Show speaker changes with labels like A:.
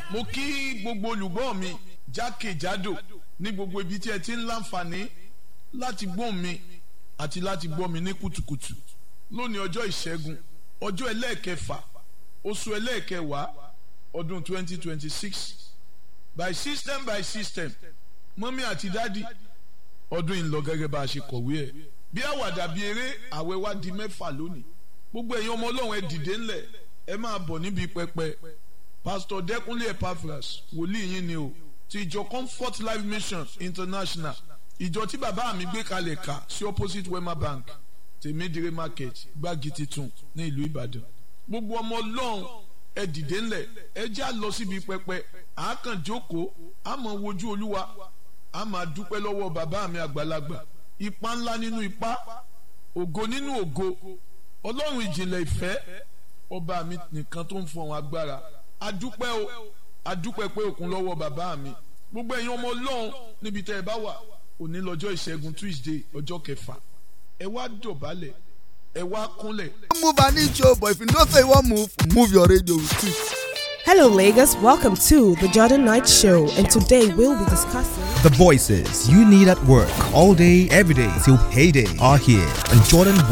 A: mo kí gbogbo olùgbọ́ mi jákèjádò ní gbogbo ibi tí ẹ ti ń láǹfààní láti gbọ́ mi àti láti gbọ́ mi ní kùtùkùtù lónìí ọjọ́ ìṣẹ́gun ọjọ́ ẹlẹ́ẹ̀kẹfà oṣù ẹlẹ́ẹ̀kẹwàá ọdún 2026 by system by system mọ́mí àti dádì ọdún yìí ń lọ gẹ́gẹ́ bá a ṣe kọ̀wé ẹ̀ bí àwàdà bí eré àwẹ̀ wá di mẹ́fà lónìí gbogbo ẹ̀yin ọmọ ọlọ́run ẹ dìde ńlẹ̀ ẹ máa bọ̀ níbi pẹpẹ pastor dẹkùnlé epaphras wòlíì yín ni o ti ìjọ comfort life mission international ìjọ tí bàbá mi gbé kalẹ̀ ká sí opposite wema bank tèmídìrí market gbági titun ní ìlú ìbàdàn gbogbo ọmọ ọlọ́run ẹ dìde ńlẹ̀ ẹ já lọ síbi pẹpẹ àákàn jókòó àmọ́ wojú olúwa a máa dúpẹ́ lọ́wọ́ bàbá mi àgbàlagbà ipa ńlá nínú ipa ògo nínú ògo ọlọ́run ìjìnlẹ̀ ìfẹ́ ọba mi nìkan tó ń fọhùn agbára adúpẹ́ o adúpẹ́ pé òkun lọ́wọ́ bàbá mi gbogbo ẹ̀yin ọmọ ọlọ́run níbi tẹ́ ẹ bá wà òní lọ́jọ́ ìṣẹ́gun tuesday ọjọ́ kẹfà ẹ wá dọ̀bálẹ̀ ẹ wá kúnlẹ̀.
B: move an inch oh, but if you know say you wan move move your radio with it.
C: Hello, Lagos. Welcome to the Jordan Knight Show, and today we'll be discussing.
D: The voices you need at work all day, every day till payday are here on Jordan